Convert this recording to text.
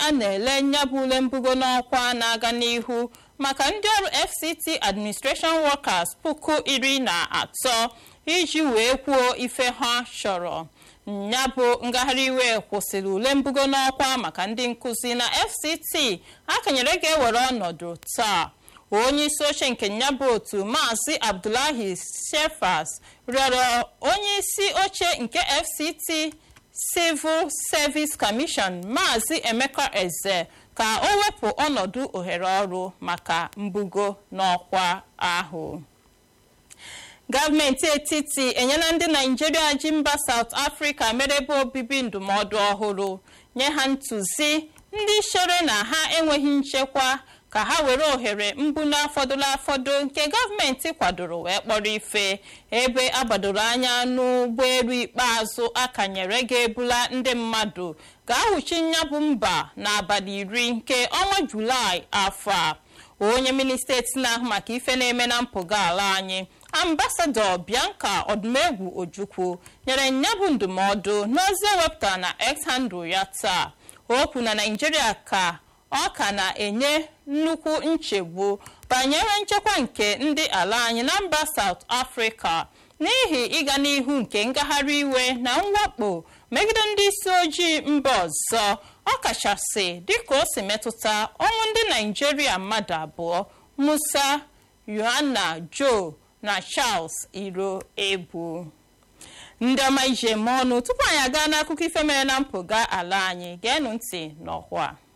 a na-ele nyabụ ule mbugo n'ọkwa na-aga n'ihu maka ndị ọrụ fct administration workers puku iri na atọ iji wee kwuo ife ha chọrọ ya bụ ngagharị iwe kwụsịrị ule mbugo n'ọkwa maka ndị nkụzi na fct akanyere ga-ewere ọnọdụ taa onye isi oche nke nyabụ otu maazị abdullahi shefas rịọrọ onye isi oche nke fct civil service commission maazị emeka eze ka o wepụ ọnọdụ ohere ọrụ maka mbugo n'ọkwa ahụ gọọmenti etiti enyela ndị naijiria ji mba saut afrịka mere ebe obibi ndụmọdụ ọhụrụ nye ha ntụzi ndị chere na ha enweghị nchekwa ka ha were ohere mbụ n'afọdụla afọdụ nke gọọmenti kwadoro wee kpọrọ ife ebe agbadoro anya n'ụgbọelu ikpeazụ akanyere ga-ebula ndị mmadụ ga-ahụchi nyabụ mba n'abalị iri nke ọnwa julaị afọ a onye minista eti na-ahụ maka ife na-eme na mpụga ala anyị ambasadọ bianca ọdụmegwu ojukwu nyere nyabụ ndụmọdụ n'ozi ewepụtara na x handle ya taa okwu na naijiria ka ọ ka na-enye nnukwu nchegbu banyere nchekwa nke ndị ala anyị na mba South Africa n'ihi ịga n'ihu nke ngagharị iwe na mwakpo megide ndị isi ojii mba ọzọ ọkachasị dịka o si metụta ọnwụ ndị naijiria mmadụ abụọ Musa Yohana Joe na Charles Iro Ebu ndị ọma ije eme ọnụ tupu anyị aga n'akụkọ ife mere na mpụga ala anyị geenụ ntị n'ọkwa